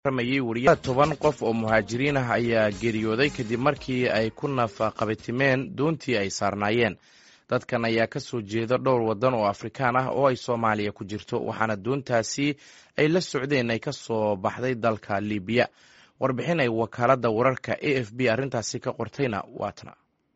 wariya toban qof oo muhaajiriin ah ayaa geeriyooday kadib markii ay ku nafaqabatimeen doontii ay saarnaayeen dadkan ayaa ka soo jeeda dhowr waddan oo afrikaan ah oo ay soomaaliya ku jirto waxaana doontaasi ay la socdeen ay ka soo baxday dalka libiya warbixin ay wakaaladda wararka a f b arrintaasi ka qortayna waatna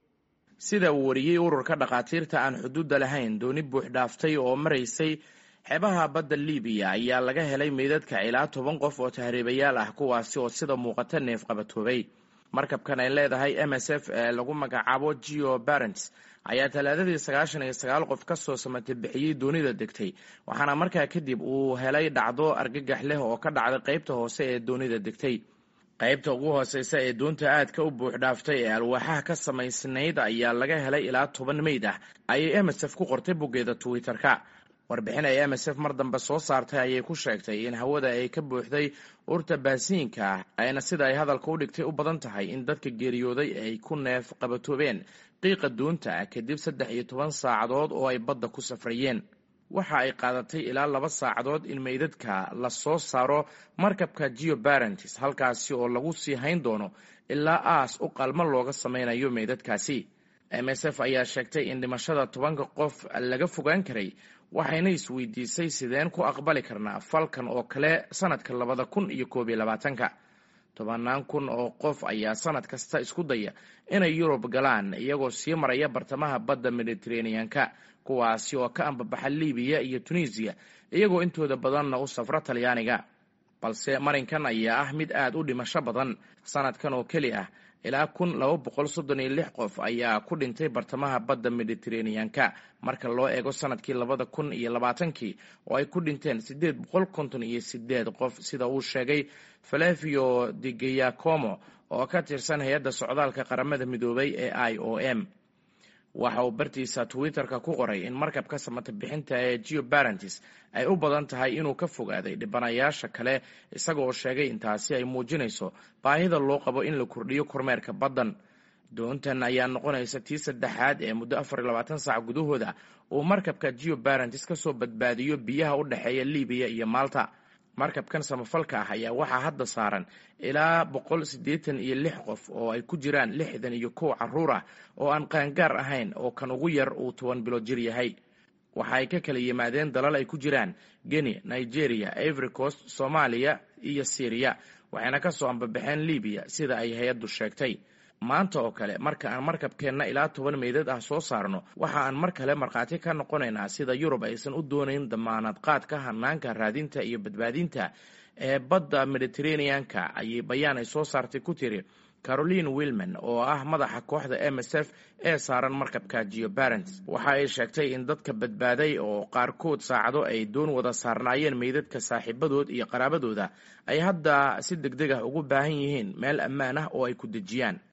sida uu wariyey ururka dhakhaatiirta aan xuduudda lahayn dooni buux dhaaftay oo maraysay xeebaha badda libiya ayaa laga helay meydadka ilaa toban qof oo tahriibayaal ah kuwaasi oo sida muuqata neef qabatoobay markabkan ay leedahay m s f ee lagu magacaabo geo barents ayaa talaadadii sagaashan iyo sagaal qof ka soo samatay bixiyey doonida degtay waxaana markaa kadib uu helay dhacdo argagax leh oo ka dhacday qaybta hoose ee doonida degtay qaybta ugu hooseysa ee doonta aadka u buux dhaaftay ee alwaaxaha ka samaysnayd ayaa laga helay ilaa toban meyd ah ayay m s f ku qortay boggeeda twitter-ka warbixin ay m s f mar dambe soo saartay ayay ku sheegtay in hawada ay ka buuxday urta baasiinka ah ayna sida ay hadalka u dhigtay u badan tahay in dadka geeriyooday ay ku neef qabatoobeen qiiqa doonta ah kadib saddex iyo toban saacadood oo ay badda ku safrayeen waxa ay qaadatay ilaa laba saacadood in meydadka la soo saaro markabka geo barentis halkaasi oo lagu sii hayn doono ilaa aas u qalmo looga sameynayo meydadkaasi m s f ayaa sheegtay in dhimashada tobanka qof laga fogaan karay waxayna isweydiisay sideen ku aqbali karnaa falkan oo kale sanadka labada kun iyo koob iyo labaatanka tobanaan kun oo qof ayaa sanad kasta isku daya inay yurub galaan iyagoo sii maraya bartamaha badda mediteraneanka kuwaasi oo ka ambabaxa libiya iyo tunisiya iyagoo intooda badanna u safra talyaaniga balse marinkan ayaa ah mid aad u dhimasho badan sanadkan oo keli ah ilaa kun laba boqol soddon iyo lix qof ayaa ku dhintay bartamaha badda mediteraneanka marka loo eego sanadkii labada kun iyo labaatankii oo ay ku dhinteen siddeed boqol konton iyo sideed qof sida uu sheegay falevio de gayacomo oo ka tirsan hay-adda socdaalka qaramada midoobay ee i o m waxa uu bartiisa twitter-ka ku qoray in markabka samata bixinta ee geo barentis ay u badan tahay inuu ka fogaaday dhibanayaasha kale isagaoo sheegay intaasi ay muujinayso baahida loo qabo in la kordhiyo kormeerka baddan doontan ayaa noqonaysa tii saddexaad ee muddo afar iyo labaatan saac gudahooda uu markabka geo barentis ka soo badbaadiyo biyaha u dhexeeya libiya iyo malta markabkan samafalka ah ayaa waxaa hadda saaran ilaa boqol siddeetan iyo lix qof oo ay ku jiraan lixdan iyo kow carruur ah oo aan qaangaar ahayn oo kan ugu yar uu toban bilo jir yahay waxa ay ka kala yimaadeen dalal ay ku jiraan geni nigeria ivory coast soomaaliya iyo syriya waxayna ka soo ambabaxeen libiya sida ay hay-addu sheegtay maanta oo kale marka aan markabkeenna ilaa toban meydad ah soo saarno waxa aan mar kale markhaati ka noqonaynaa sida yurub aysan u doonayn damaanad qaadka hanaanka raadinta iyo badbaadinta ee badda mediteraneanka ayay bayaan ay soo saartay ku tiri caroline wilman oo ah madaxa kooxda m s f ee saaran markabka geo barents waxa ay sheegtay in dadka badbaaday oo qaarkood saacado ay doon wada saarnaayeen meydadka saaxiibadood iyo qaraabadooda ay hadda si deg deg ah ugu baahan yihiin meel ammaan ah oo ay ku dejiyaan